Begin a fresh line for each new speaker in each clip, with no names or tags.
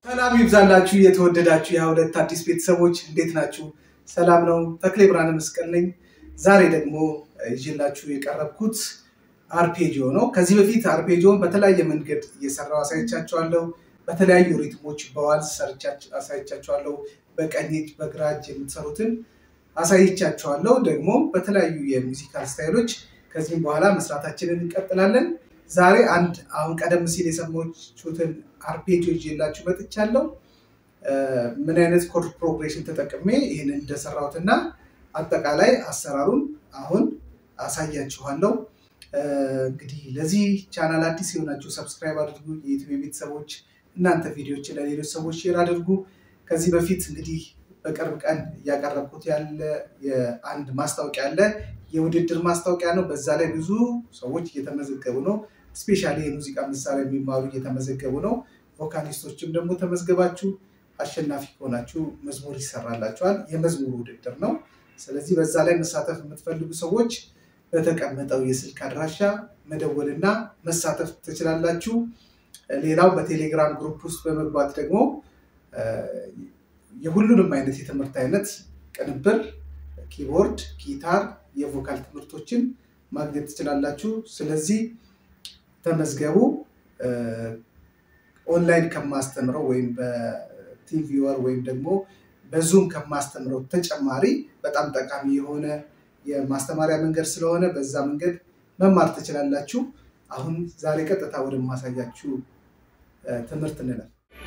ሰላም ይብዛላችሁ የተወደዳችሁ የሁለት አዲስ ቤተሰቦች እንዴት ናችሁ? ሰላም ነው። ተክሌ ብርሃነ መስቀል ነኝ። ዛሬ ደግሞ ይዤላችሁ የቀረብኩት አርፔጂዮ ነው። ከዚህ በፊት አርፔጂዮን በተለያየ መንገድ እየሰራው አሳይቻችኋለሁ። በተለያዩ ሪትሞች በዋልስ አሳይቻችኋለሁ። በቀኝ እጅ በግራ እጅ የምትሰሩትን አሳይቻችኋለሁ። ደግሞ በተለያዩ የሙዚካል ስታይሎች ከዚህም በኋላ መስራታችንን እንቀጥላለን። ዛሬ አንድ አሁን ቀደም ሲል የሰማችሁትን አርፔጂዮ ይዤላችሁ መጥቻለሁ። ምን አይነት ኮርድ ፕሮግሬሽን ተጠቅሜ ይህንን እንደሰራሁትና አጠቃላይ አሰራሩን አሁን አሳያችኋለሁ። እንግዲህ ለዚህ ቻናል አዲስ የሆናችሁ ሰብስክራይብ አድርጉ። የዩቲዩብ ቤተሰቦች እናንተ ቪዲዮችን ለሌሎች ሰዎች ሼር አድርጉ። ከዚህ በፊት እንግዲህ በቅርብ ቀን እያቀረብኩት ያለ የአንድ ማስታወቂያ አለ። የውድድር ማስታወቂያ ነው። በዛ ላይ ብዙ ሰዎች እየተመዘገቡ ነው። ስፔሻሊ የሙዚቃ መሳሪያ የሚማሩ እየተመዘገቡ ነው። ቮካሊስቶችም ደግሞ ተመዝገባችሁ አሸናፊ ከሆናችሁ መዝሙር ይሰራላችኋል። የመዝሙር ውድድር ነው። ስለዚህ በዛ ላይ መሳተፍ የምትፈልጉ ሰዎች በተቀመጠው የስልክ አድራሻ መደወልና መሳተፍ ትችላላችሁ። ሌላው በቴሌግራም ግሩፕ ውስጥ በመግባት ደግሞ የሁሉንም አይነት የትምህርት አይነት ቅንብር፣ ኪቦርድ፣ ጊታር፣ የቮካል ትምህርቶችን ማግኘት ትችላላችሁ። ስለዚህ ተመዝገቡ። ኦንላይን ከማስተምረው ወይም በቲቪወር ወይም ደግሞ በዙም ከማስተምረው ተጨማሪ በጣም ጠቃሚ የሆነ የማስተማሪያ መንገድ ስለሆነ በዛ መንገድ መማር ትችላላችሁ። አሁን ዛሬ ቀጥታ ወደ ማሳያችሁ ትምህርት እንለፍ።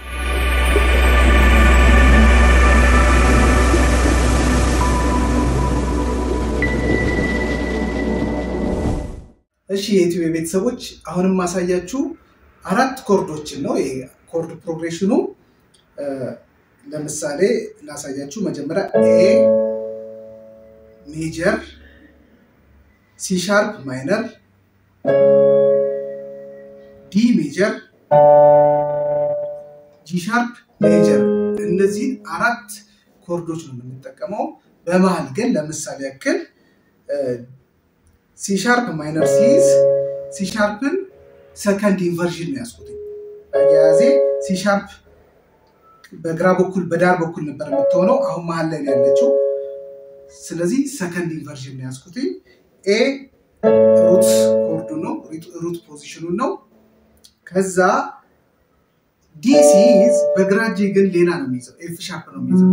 እሺ የዩቲዩብ ቤተሰቦች አሁንም ማሳያችሁ አራት ኮርዶችን ነው። ይሄ ኮርድ ፕሮግሬሽኑ ለምሳሌ ላሳያችሁ። መጀመሪያ ኤ ሜጀር፣ ሲ ሻርፕ ማይነር፣ ዲ ሜጀር፣ ጂ ሻርፕ ሜጀር እነዚህን አራት ኮርዶች ነው የምንጠቀመው። በመሀል ግን ለምሳሌ ያክል ሲ ሻርፕ ማይነር ሲይዝ ሲ ሻርፕን ሰከንድ ኢንቨርዥን ነው ያስኩት። አያያዜ ሲ ሻርፕ በግራ በኩል በዳር በኩል ነበር የምትሆነው፣ አሁን መሀል ላይ ነው ያለችው። ስለዚህ ሰከንድ ኢንቨርዥን ነው ያስኩት። ኤ ሩት ኮርዱ ነው ሩት ፖዚሽኑን ነው። ከዛ ዲ ሲይዝ በግራ እጄ ግን ሌላ ነው የሚይዘው፣ ኤፍ ሻርፕ ነው የሚይዘው።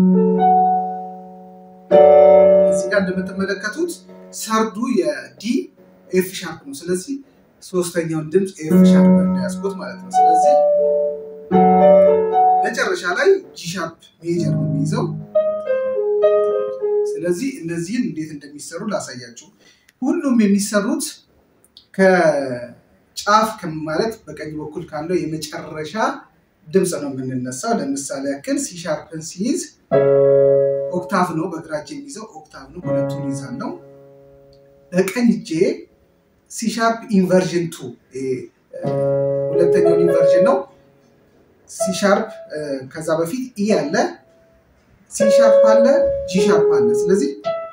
እዚህ ጋር እንደምትመለከቱት ሰርዱ የዲ ኤፍ ሻርፕ ነው። ስለዚህ ሶስተኛውን ድምፅ ኤፍ ሻርፕ እንዳያስኩት ማለት ነው። ስለዚህ መጨረሻ ላይ ጂ ሻርፕ ሜጀር ነው የሚይዘው። ስለዚህ እነዚህን እንዴት እንደሚሰሩ ላሳያችሁ። ሁሉም የሚሰሩት ከጫፍ ማለት በቀኝ በኩል ካለው የመጨረሻ ድምፅ ነው የምንነሳው። ለምሳሌ ያክል ሲ ሻርፕን ሲይዝ ኦክታቭ ነው በግራ እጄ የሚይዘው ኦክታቭ ነው። ሁለቱን ይዛለው። በቀኝ እጄ ሲ ሻርፕ ኢንቨርዥን ቱ ሁለተኛውን ኢንቨርዥን ነው። ሲ ሻርፕ ከዛ በፊት ኢ አለ፣ ሲ ሻርፕ አለ፣ ጂ ሻርፕ አለ። ስለዚህ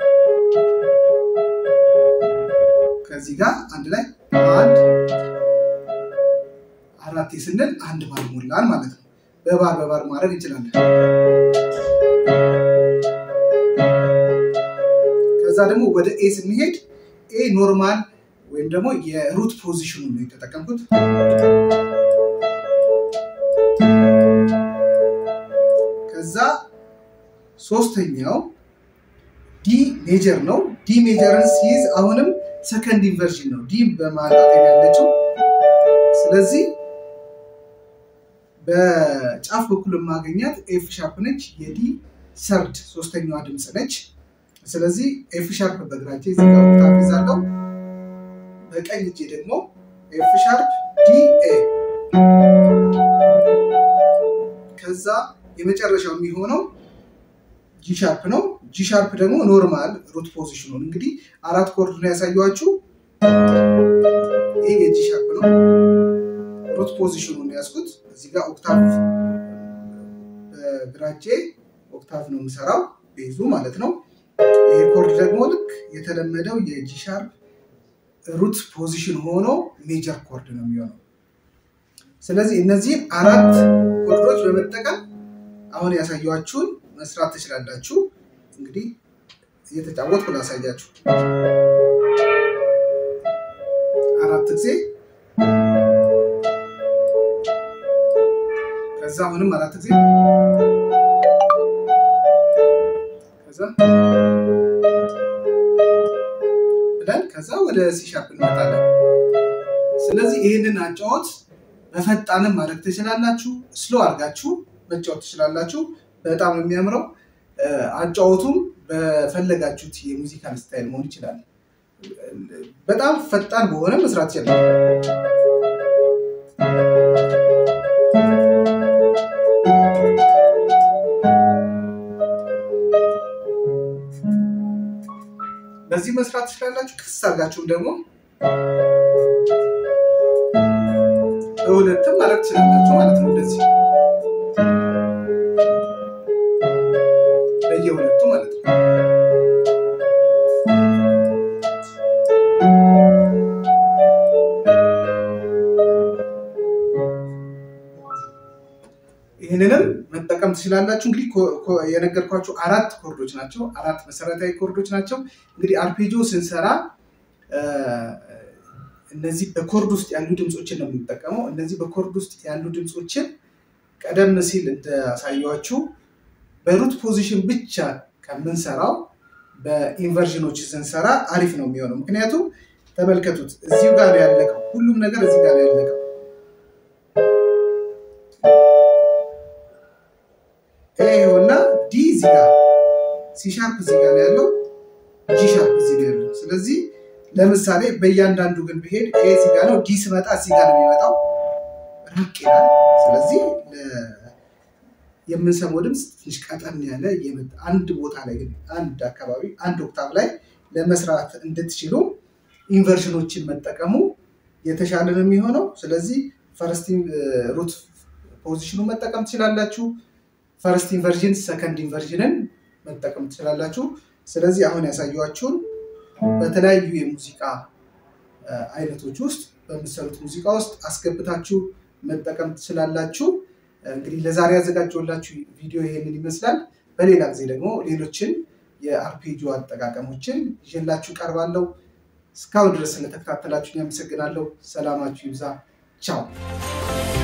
ከዚህ ጋር አንድ ላይ አንድ አራቴ ስንል አንድ ባር ሞላን ማለት ነው። በባር በባር ማድረግ እንችላለን። ከዛ ደግሞ ወደ ኤ ስንሄድ ኤ ኖርማል ወይም ደግሞ የሩት ፖዚሽኑ ነው የተጠቀምኩት። ከዛ ሶስተኛው ዲ ሜጀር ነው። ዲ ሜጀርን ሲይዝ አሁንም ሰከንድ ኢንቨርዥን ነው። ዲ በማጣት ያለችው። ስለዚህ በጫፍ በኩል የማገኛት ኤፍ ሻርፕ ነች። የዲ ሰርድ ሶስተኛዋ ድምፅ ነች። ስለዚህ ኤፍ ሻርፕ በግራ እጄ እዚህ ጋር ኦክታቭ ይዛለሁ። በቀኝ እጄ ደግሞ ኤፍ ሻርፕ ዲ ኤ። ከዛ የመጨረሻው የሚሆነው ጂ ሻርፕ ነው። ጂ ሻርፕ ደግሞ ኖርማል ሩት ፖዚሽኑን እንግዲህ አራት ኮርድ ነው ያሳየኋችሁ። ይህ የጂ ሻርፕ ነው። ሩት ፖዚሽኑን ያዝኩት። እዚህ ጋር ኦክታቭ በግራ እጄ ኦክታቭ ነው የምሰራው ቤዙ ማለት ነው። ይሄ ኮርድ ደግሞ ልክ የተለመደው የጂ ሻርፕ ሩት ፖዚሽን ሆኖ ሜጀር ኮርድ ነው የሚሆነው። ስለዚህ እነዚህን አራት ኮርዶች በመጠቀም አሁን ያሳየኋችሁን መስራት ትችላላችሁ። እንግዲህ እየተጫወትኩ ላሳያችሁ። አራት ጊዜ ከዛ አሁንም አራት ጊዜ ከዛ ብለን ከዛ ወደ ሲሻርፕ እንመጣለን። ስለዚህ ይህንን አጫወት በፈጣንም ማድረግ ትችላላችሁ። ስሎ አድርጋችሁ መጫወት ትችላላችሁ። በጣም ነው የሚያምረው። አጫወቱም በፈለጋችሁት የሙዚካል ስታይል መሆን ይችላል። በጣም ፈጣን በሆነ መስራት ይችላል። በዚህ መስራት ትችላላችሁ። ክስ አድርጋችሁም ደግሞ በሁለትም ማድረግ ትችላላችሁ ማለት ነው። እንደዚህ በየሁለቱ ማለት ነው። ይህንንም መጠቀም ትችላላችሁ። እንግዲህ የነገርኳችሁ አራት ኮርዶች ናቸው። አራት መሰረታዊ ኮርዶች ናቸው። እንግዲህ አርፔጆ ስንሰራ እነዚህ በኮርድ ውስጥ ያሉ ድምፆችን ነው የምንጠቀመው። እነዚህ በኮርድ ውስጥ ያሉ ድምፆችን ቀደም ሲል እንዳሳየኋችሁ በሩት ፖዚሽን ብቻ ከምንሰራው በኢንቨርዥኖች ስንሰራ አሪፍ ነው የሚሆነው። ምክንያቱም ተመልከቱት፣ እዚሁ ጋር ነው ያለቀው። ሁሉም ነገር እዚህ ጋር ነው ያለቀው። ይሄውና ዲ እዚህ ጋር፣ ሲ ሻርፕ እዚህ ጋር ነው ያለው፣ ጂ ሻርፕ እዚህ ነው ያለው። ስለዚህ ለምሳሌ በእያንዳንዱ ግን ብሄድ ኤ እዚህ ጋር ነው፣ ዲ ስመጣ እዚህ ጋር ነው የሚመጣው፣ ራቅ ይላል። ስለዚህ የምንሰማው ድምፅ ትንሽ ቀጠን ያለ አንድ ቦታ ላይ ግን አንድ አካባቢ አንድ ኦክታቭ ላይ ለመስራት እንድትችሉ ኢንቨርሽኖችን መጠቀሙ የተሻለ ነው የሚሆነው። ስለዚህ ፈርስት ሩት ፖዚሽኑ መጠቀም ትችላላችሁ። ፈርስት ኢንቨርዥን፣ ሰከንድ ኢንቨርዥንን መጠቀም ትችላላችሁ። ስለዚህ አሁን ያሳየኋችሁን በተለያዩ የሙዚቃ አይነቶች ውስጥ በምትሰሩት ሙዚቃ ውስጥ አስገብታችሁ መጠቀም ትችላላችሁ። እንግዲህ ለዛሬ ያዘጋጀሁላችሁ ቪዲዮ ይሄንን ይመስላል። በሌላ ጊዜ ደግሞ ሌሎችን የአርፔጂዮ አጠቃቀሞችን ይዤላችሁ ቀርባለሁ። እስካሁን ድረስ ስለተከታተላችሁ ያመሰግናለሁ። ሰላማችሁ ይብዛ። ቻው